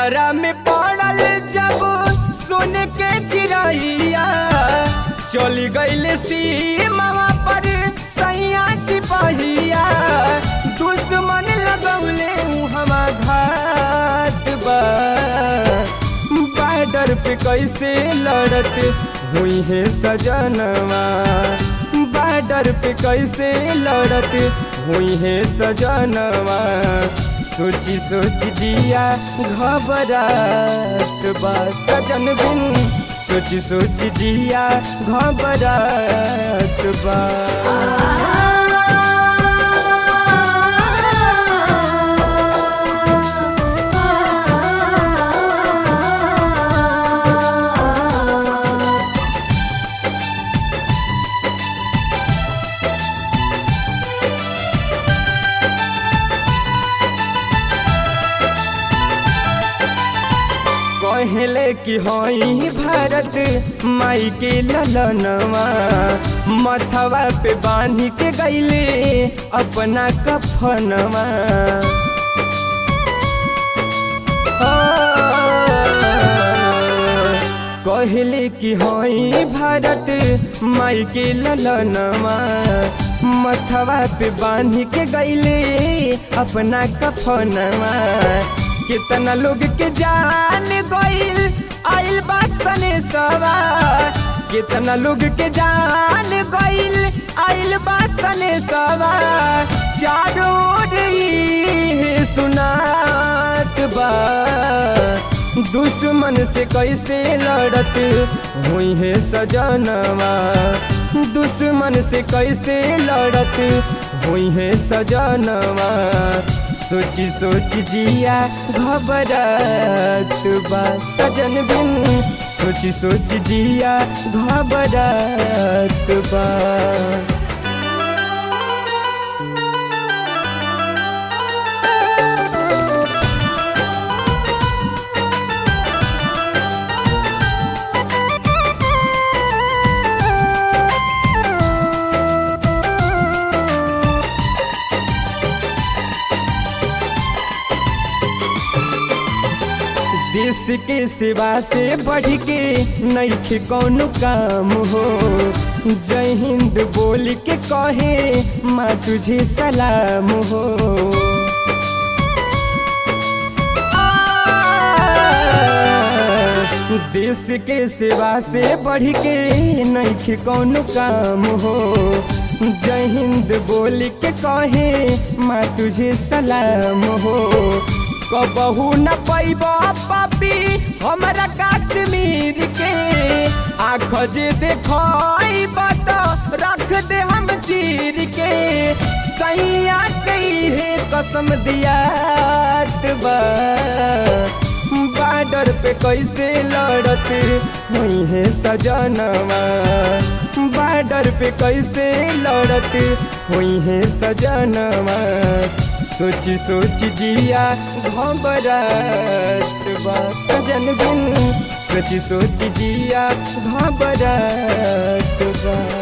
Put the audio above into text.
पजरा में पड़ल जब सुन के चिड़ैया चली गईल सीमा पर सैया सिपहिया दुश्मन लगौले हमा घाट बा बॉर्डर पे कैसे लड़त हुई है सजनवा बॉर्डर पे कैसे लड़त हुई है सजनवा सोची सोची दिया घबरात बा सजन बिन सोची सोची दिया घबरात बा कहले कि हई भारत माई के ललनवा मथवा पे बांध के गईले अपना कफनवा कहले कि हई भारत माई के ललनवा मथवा पे बांध के गईले अपना कफनवा कितना लोग के जान गईल आइल बासने सवा कितना लोग के जान गईल आइल बासने सवा चारों ओर ही सुनात बा दुश्मन से कैसे लड़त हुई है सजनवा दुश्मन से कैसे लड़त हुई है सजनवा सोची सोची जिया घबरात बा सजन बिन सोची सोची जिया घबरात बा देश के सेवा से बढ़ के नहीं कौन काम हो जय हिंद बोल के कहे माँ तुझे सलाम हो देश के सेवा से बढ़ के नहीं कौन काम हो जय हिंद बोल के कहे माँ तुझे सलाम हो कबहू न पैब पापी हमरा कश्मीर के आँख जे देख तो रख दे हम चीर के सैया कही है कसम दिया बा बॉर्डर पे कैसे लड़त हुई है सजनवा बॉर्डर पे कैसे लड़त हुई है सजनवा सोची सोची जिया घबरात बा सजन बिन सोची सोची जिया घबरात बा